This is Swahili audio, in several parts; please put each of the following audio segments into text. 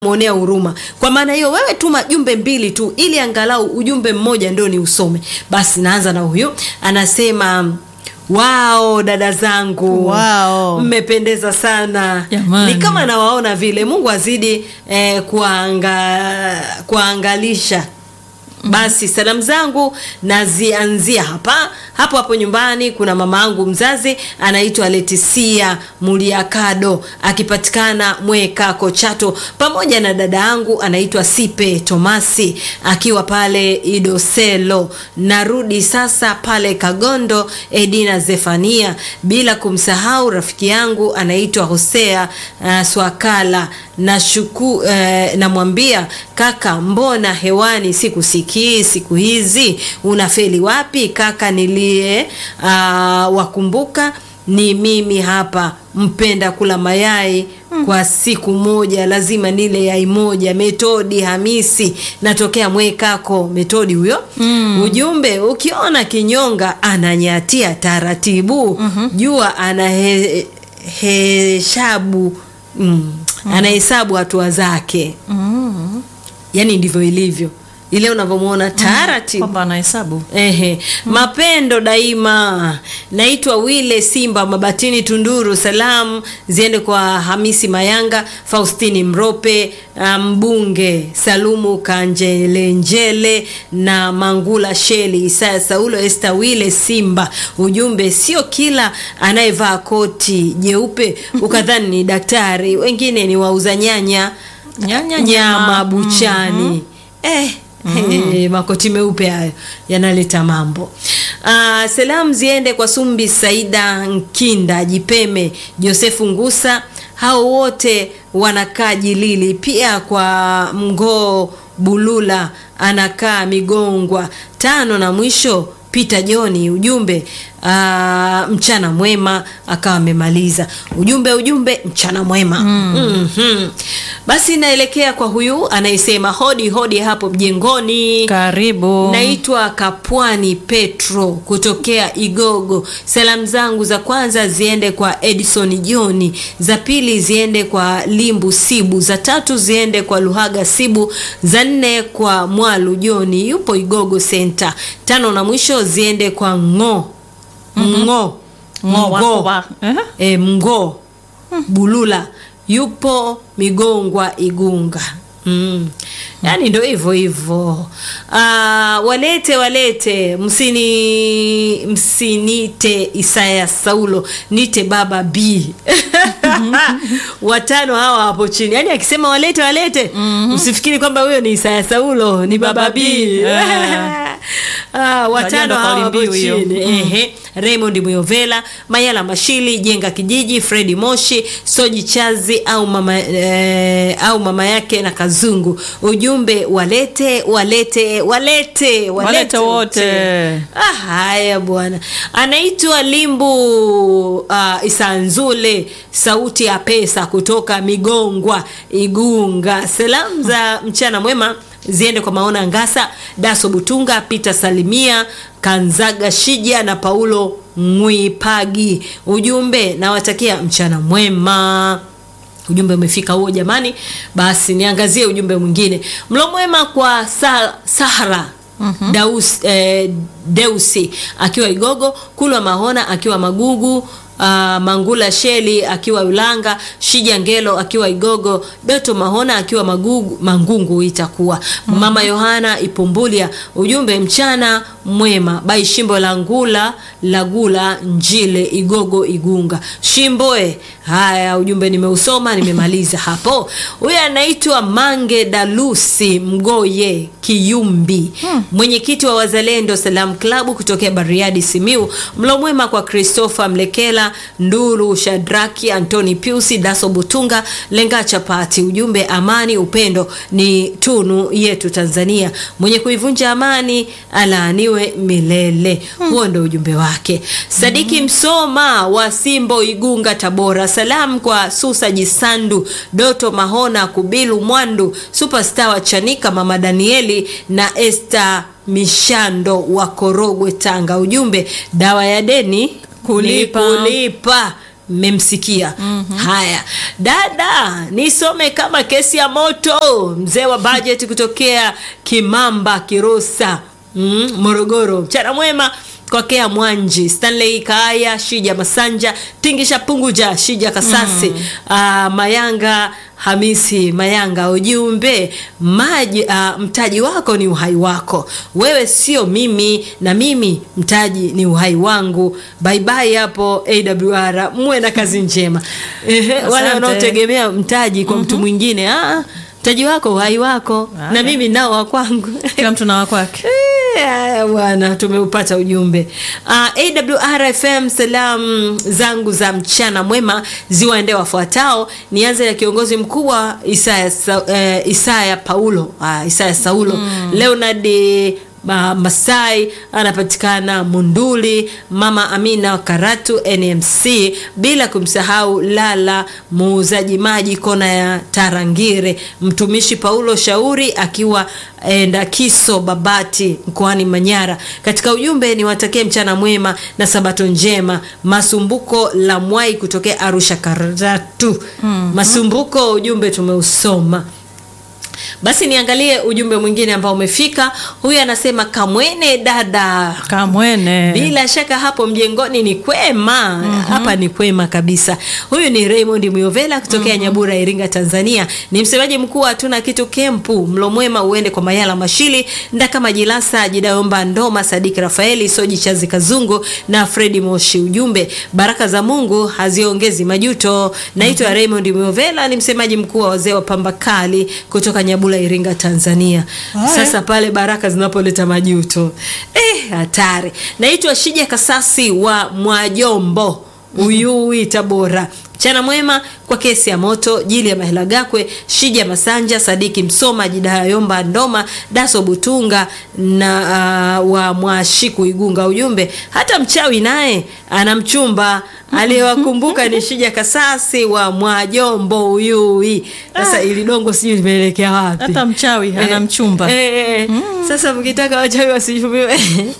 mwonea huruma. Kwa maana hiyo, wewe tuma jumbe mbili tu, ili angalau ujumbe mmoja ndio ni usome. Basi naanza na huyu, anasema Wao dada zangu, Wao. mmependeza sana. Jamani. Ni kama nawaona vile. Mungu azidi eh, kuanga, kuangalisha basi salamu zangu nazianzia hapa hapo hapo nyumbani. Kuna mama yangu mzazi anaitwa Letisia Muliakado akipatikana Mwekako Chato, pamoja na dada yangu anaitwa Sipe Tomasi akiwa pale Idoselo. Narudi sasa pale Kagondo, Edina Zefania, bila kumsahau rafiki yangu anaitwa Hosea uh, Swakala na shuku eh, namwambia kaka, mbona hewani sikusikii siku hizi, unafeli wapi kaka? Nilie uh, wakumbuka ni mimi hapa, mpenda kula mayai kwa siku moja lazima nile yai moja. Metodi Hamisi, natokea Mwekako. Metodi huyo. Ujumbe, ukiona kinyonga ananyatia taratibu, jua anaheshabu mm, anahesabu hatua zake. Yani ndivyo ilivyo ile unavyomwona taratibu kwamba anahesabu Ehe, mapendo daima. Naitwa Wile Simba Mabatini Tunduru. Salamu ziende kwa Hamisi Mayanga, Faustini Mrope, ah, mbunge Salumu Kanjelenjele na Mangula Sheli, Isaya Saulo, Esta Wile Simba. Ujumbe, sio kila anayevaa koti jeupe ukadhani ni daktari, wengine ni wauza nyanya Nyanya, nyama nyama. buchani eh, eh, makoti meupe hayo yanaleta mambo. Ah, salamu ziende kwa Sumbi Saida Nkinda Jipeme Josefu Ngusa, hao wote wanakaa Jilili, pia kwa Mgoo Bulula anakaa Migongwa tano, na mwisho Peter Joni. Ujumbe ah, mchana mwema, akawa amemaliza ujumbe. Ujumbe mchana mwema. Mhm. Basi naelekea kwa huyu anayesema hodi hodi hapo mjengoni. karibu Naitwa Kapwani Petro kutokea Igogo. Salamu zangu za kwanza ziende kwa Edison Joni, za pili ziende kwa Limbu Sibu, za tatu ziende kwa Luhaga Sibu, za nne kwa Mwalu Joni yupo Igogo Center, tano na mwisho ziende kwa Ngo Ngo Ngo wako Ngo wa- eh? e, Mgo Bulula yupo Migongwa Igunga. Mm. Yaani ndo hivyo hivyo. Ah, walete walete, msini msinite Isaya Saulo, nite baba B. Watano hawa hapo chini. Yaani akisema walete walete, msifikiri kwamba huyo ni Isaya Saulo, ni baba B. Eh. Ah, watano ndo hawa kauli hapo mbiu hiyo. chini. Ehe, Raymond Muyovela, Mayala Mashili, Jenga Kijiji, Fredi Moshi, Soji Chazi au mama, eh, au mama yake na Kazungu. Ujumbe walete walete walete Walete wote. Ah, haya bwana, anaitwa Limbu uh, Isanzule, sauti ya pesa kutoka Migongwa Igunga. Salamu za mchana mwema ziende kwa Maona Ngasa, Daso Butunga, Peter Salimia, Kanzaga Shija na Paulo Mwipagi. Ujumbe nawatakia mchana mwema. Ujumbe umefika huo jamani. Basi niangazie ujumbe mwingine. Mlo mwema kwa sa Sahara Daus, eh, Deusi akiwa Igogo, Kulwa Mahona akiwa Magugu, ah, Mangula Sheli akiwa Ulanga, Shija Ngelo akiwa Igogo, Doto Mahona akiwa Magugu, Mangungu itakuwa Mama Yohana Ipumbulia. Ujumbe mchana mwema bai Shimbo la Ngula Lagula Njile Igogo Igunga Shimboe. Haya, ujumbe nimeusoma, nimemaliza hapo. Huyu anaitwa Mange Dalusi Mgoye Kiyumbi, mwenyekiti wa Wazalendo Salam Klabu kutokea Bariadi Simiu. Mlo mwema kwa Christopher Mlekela, Nduru Shadraki, Antoni Piusi, Daso Butunga, Lenga Chapati. Ujumbe amani upendo ni tunu yetu Tanzania, mwenye kuivunja amani alaaniwe milele. Huo ndo ujumbe wake. Sadiki Msoma wa Simbo Igunga Tabora. Salamu kwa Susa Jisandu, Doto Mahona, Kubilu Mwandu, Superstar wa Chanika, Mama Danieli na Esther Mishando wa Korogwe Tanga. Ujumbe dawa ya deni Kulipa. ni kulipa. mmemsikia haya dada nisome kama kesi ya moto mzee wa bajeti kutokea kimamba kirosa mm, morogoro mchana mwema kwakea mwanji stanley kaaya shija masanja tingisha punguja shija kasasi mm. uh, mayanga hamisi mayanga ujumbe maji uh, mtaji wako ni uhai wako wewe sio mimi na mimi mtaji ni uhai wangu baibai hapo awr muwe na kazi njema Ehe, wale Asante. wanaotegemea mtaji kwa mtu mwingine ah, mtaji wako uhai wako na Haya. mimi nao wa kwangu kila mtu na wakwake Eh, Haya bwana, tumeupata ujumbe. Uh, AWR FM, salamu zangu za mchana mwema ziwaende wafuatao. Nianze na kiongozi mkubwa Isaya, Sa, eh, Isaya Paulo uh, Isaya Saulo mm. Leonard Ma, Masai anapatikana Munduli, Mama Amina Karatu NMC, bila kumsahau Lala muuzaji maji kona ya Tarangire, mtumishi Paulo Shauri akiwa Ndakiso Babati mkoani Manyara. Katika ujumbe niwatakie mchana mwema na sabato njema. Masumbuko la Mwai kutokea Arusha Karatu. Masumbuko, ujumbe tumeusoma. Basi niangalie ujumbe mwingine ambao umefika. Huyu anasema Kamwene dada, kamwene bila shaka hapo mjengoni ni kwema hapa ni kwema kabisa huyu ni raymond myovela kutokea nyabura iringa tanzania ni msemaji mkuu wa hatuna kitu kempu mlo mwema uende kwa mayala mashili ndaka majilasa jidayomba ndoma sadiki rafaeli soji chazi kazungu na fredi moshi ujumbe baraka za mungu haziongezi majuto naitwa raymond myovela ni msemaji mkuu wa wazee wa pamba kali kutoka nyabura iringa tanzania Haya. sasa pale baraka zinapoleta majuto eh, hatari naitwa shija kasasi wa mwajombo uyui tabora mchana mwema kwa kesi ya moto jili ya mahela gakwe shija masanja sadiki msoma jidaya yomba ndoma daso butunga na uh, wa mwashiku igunga ujumbe hata mchawi naye ana mchumba aliyewakumbuka ni shija kasasi wa mwajombo uyui sasa ili dongo sijui limeelekea wapi hata mchawi ana Eh, mchumba eh, eh. Sasa mkitaka wachawi wasichumiwe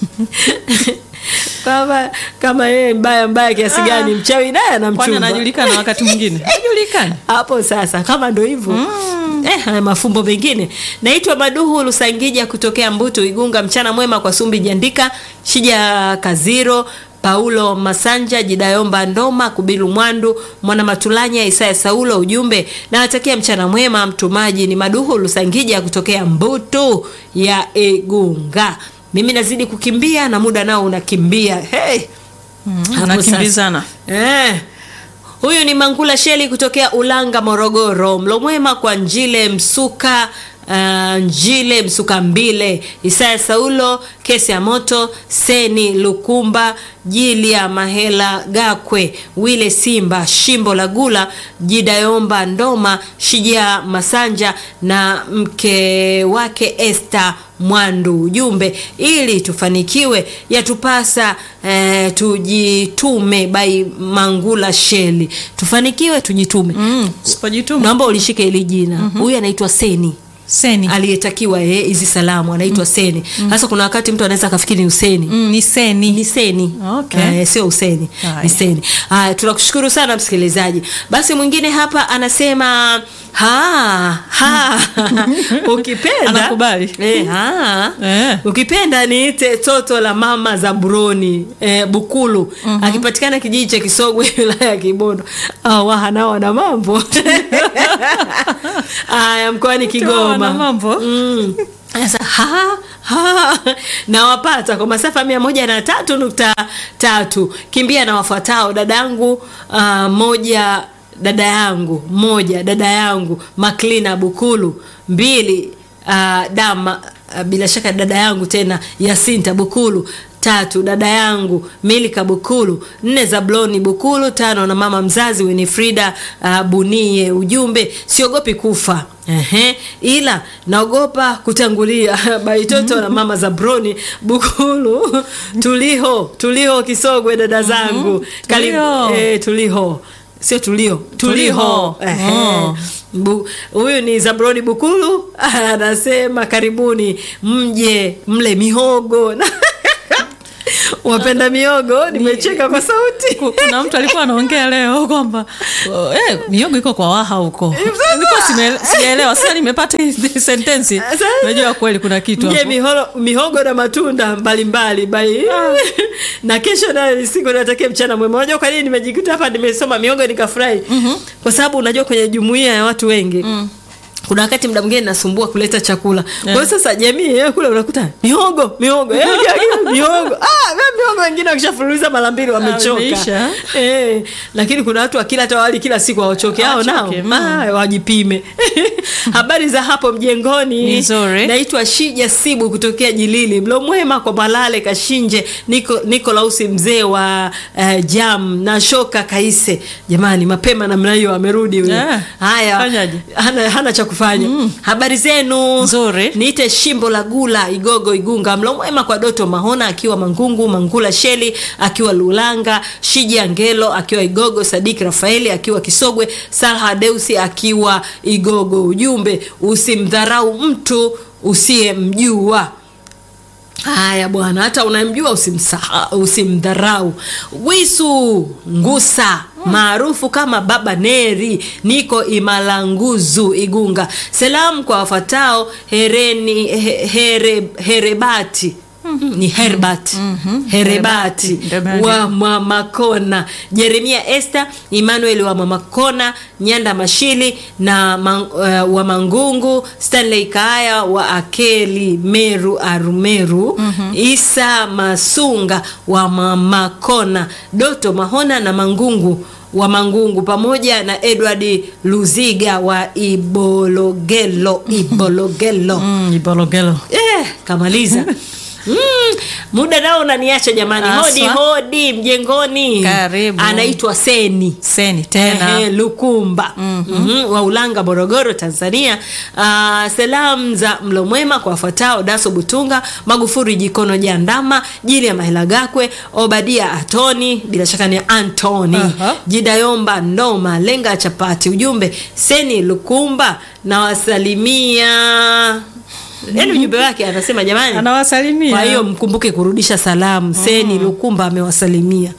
kama kama yeye mbaya mbaya kiasi gani, mchawi naye ana kwani mchumba anajulikana wakati mwingine hajulikani hapo. Sasa kama ndo hivyo eh, haya mafumbo mengine. Naitwa Maduhu Lusangija kutokea Mbutu Igunga. Mchana mwema kwa Sumbi Jandika, Shija Kaziro Paulo Masanja, Jidayomba Ndoma, Kubilu Mwandu, Mwana Matulanya, Isaya Saulo. Ujumbe nawatakia mchana mwema. Mtumaji ni Maduhu Lusangija kutokea Mbutu ya Igunga. Mimi nazidi kukimbia na muda nao unakimbia. Hey. Hapo nakimbizana Eh. Huyu ni Mangula Sheli kutokea Ulanga, Morogoro. Mlo mwema kwa Njile Msuka uh, Njile Msuka Mbile, Isaya Saulo, Kesi ya Moto, Seni Lukumba, Jilia Mahela Gakwe, Wile Simba, Shimbo la Gula, Jidayomba Ndoma, Shija Masanja na mke wake Esther Mwandu. Ujumbe, ili tufanikiwe yatupasa eh, tujitume. Bai Mangula Sheli, tufanikiwe tujitume. mm, sipojituma Naomba ulishike hili jina. Huyu anaitwa Seni seni aliyetakiwa eh, hizi salamu anaitwa Seni. Sasa kuna wakati mtu anaweza akafikiri ni Useni mm, ni seni ni Seni Okay. Eh, sio Useni Haya. ni Seni. Haya, tunakushukuru sana msikilizaji. Basi mwingine hapa anasema ha ha ukipenda Anakubali. eh, ha Eh. ukipenda niite toto la mama za Buroni eh, Bukulu akipatikana kijiji cha Kisogwe wilaya ya Kibondo. Ah, waha nao wana mambo haya mkoani Kigoma Wana mambo. Mm. Sasa, ha, ha, nawapata kwa masafa mia moja na tatu nukta tatu kimbia na wafuatao dadangu uh, moja dada yangu moja dada yangu maklina bukulu mbili uh, dama uh, bila shaka dada yangu tena yasinta bukulu tatu dada yangu milika bukulu nne zabloni bukulu tano na mama mzazi winifrida uh, bunie ujumbe siogopi kufa Ehe, ila naogopa kutangulia baitoto na mama za broni bukulu tuliho tuliho kisogwe dada zangu Karibu- Tuliho. eh, tuliho sio tulio tuliho Tuliho. Ehe. Oh. Bu- huyu ni zabroni bukulu anasema karibuni mje mle mihogo wapenda miogo nimecheka kwa sauti Ku- kuna mtu alikuwa anaongea leo kwamba oh, eh, miogo iko kwa waha huko nilikuwa sime- sijaelewa sasa nimepata hii sentensi Sasa- najua kweli kuna kitu mje hapo. miholo, mihogo na matunda mbalimbali bai na kesho nayo ni siku natakia mchana mwema unajua kwa nini nimejikuta hapa nimesoma mihogo nikafurahi kwa sababu unajua kwenye jumuiya ya watu wengi kuna wakati mda mwingine nasumbua kuleta chakula kwa hiyo sasa jamii yenyewe kule unakuta mihogo mihogo eh, kila kitu mihogo ah, we mihogo wengine wakishafululiza mara mbili wamechoka imeisha. eh, lakini kuna watu wakila hata wali kila siku hawachoke hao nao Hawachoke, mm. ah, wajipime habari za hapo mjengoni Ni nzuri. naitwa shija sibu kutokea jilili mlo mwema kwa malale kashinje niko nikolausi mzee wa uh, jam na shoka kaise jamani mapema namna hiyo amerudi huyo Yeah. haya Fanyaje? hana, hana cha kufanya habari zenu Nzuri. niite shimbo la gula igogo igunga mlo mwema kwa doto mahona akiwa mangungu mangula sheli akiwa lulanga shija ngelo akiwa igogo sadiki rafaeli akiwa kisogwe salha deusi akiwa igogo ujumbe usimdharau mtu usiyemjua haya bwana hata unamjua usimsaha- usimdharau wisu ngusa maarufu kama baba neri niko imalanguzu igunga salamu kwa wafatao hereni he, here, herebati ni herbat herebati Herebati. wa mamakona jeremia este emmanuel wa mamakona nyanda mashili na man, uh, wa mangungu stanley kaaya wa akeli meru arumeru isa masunga wa mamakona doto mahona na mangungu wa mangungu pamoja na edward luziga wa ibologelo ibologelo Mm, ibologelo eh, kamaliza Mm, muda nao unaniacha jamani hodi Aswa. hodi mjengoni Karibu. anaitwa seni seni tena Ehe, lukumba mm-hmm. wa ulanga morogoro tanzania uh, salamu za mlo mwema kwa wafuatao daso butunga magufuri jikono jandama jili ya mahilagakwe obadia atoni bila shaka ni antoni Aha. jidayomba ndoma lenga chapati ujumbe seni lukumba nawasalimia yaani ujumbe wake anasema jamani anawasalimia kwa hiyo mkumbuke kurudisha salamu seni lukumba amewasalimia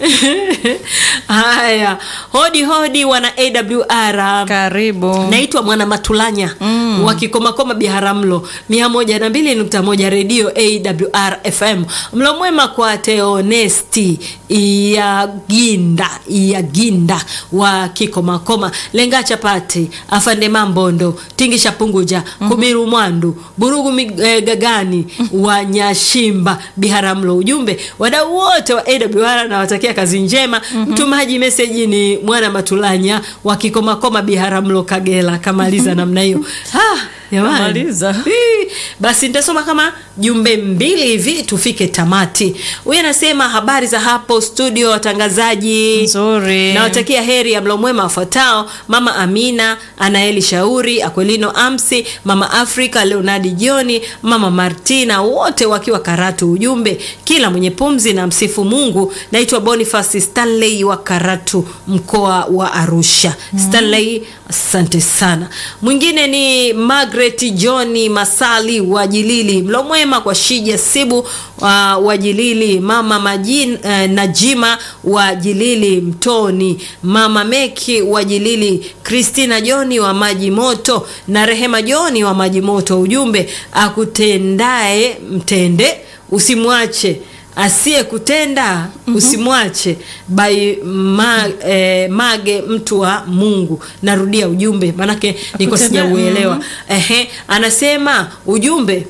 haya hodi hodi wana awr karibu naitwa mwana matulanya mm. wa kikomakoma biharamlo mia moja na mbili nukta moja redio awr fm mlo mwema kwa teonesti iyaginda iyaginda wa kikomakoma lenga chapati afande mambondo tingisha punguja mm-hmm. kubiru mwandu burugu mig- eh, gagani wa nyashimba biharamlo ujumbe wadau wote wa awr nawatakia kazi njema mm-hmm. mtumaji meseji ni mwana matulanya wa kikomakoma biharamlo kagera kamaliza namna hiyo Ah, jamani. Kamaliza. Hii, basi nitasoma kama jumbe mbili hivi tufike tamati huyu anasema habari za hapo studio watangazaji nzuri nawatakia heri ya mlo mwema wafuatao mama amina anaeli shauri akwelino amsi mama afrika leonardi joni mama martina wote wakiwa karatu ujumbe kila mwenye pumzi na msifu mungu naitwa bonifas stanley wa karatu mkoa wa arusha stanley asante sana mwingine ni magret johni masali wa jilili mlo mwema kwa shija sibu uh, wa jilili mama Majin, uh, najima wa jilili mtoni mama meki wa jilili kristina joni wa maji moto na rehema joni wa maji moto ujumbe akutendae mtende usimwache asiye kutenda mm-hmm. usimwache by ma, eh, mage mtu wa mungu narudia ujumbe manake niko Akutenda- sijauelewa mhm. Ehe, anasema ujumbe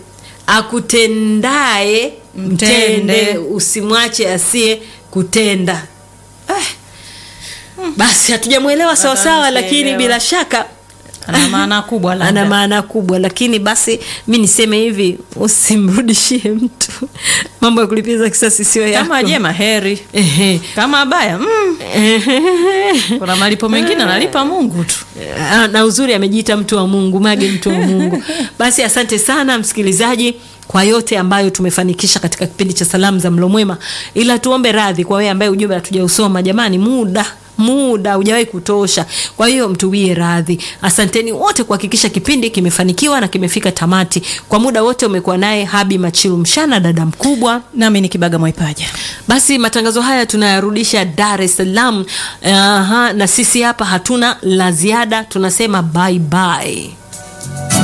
akutendae mtende, Mtende. usimwache asiye kutenda eh. basi hatujamwelewa sawasawa Bado lakini sijaelewa. bila shaka ana maana kubwa ana labda. maana kubwa lakini basi mi niseme hivi usimrudishie mtu mambo ya kulipiza kisasi sio yako kama jema heri Ehe. kama baya mm, kuna malipo mengine analipa mungu tu Ah, na uzuri amejiita mtu wa mungu mage mtu wa mungu basi asante sana msikilizaji kwa yote ambayo tumefanikisha katika kipindi cha salamu za mlo mwema ila tuombe radhi kwa wewe ambaye ujumbe hatujausoma jamani muda muda hujawahi kutosha kwa hiyo mtuwie radhi asanteni wote kuhakikisha kipindi kimefanikiwa na kimefika tamati kwa muda wote umekuwa naye habi machilu mshana dada mkubwa nami ni kibaga mwaipaja basi matangazo haya tunayarudisha dar es salaam Aha, na sisi hapa hatuna la ziada tunasema bye bye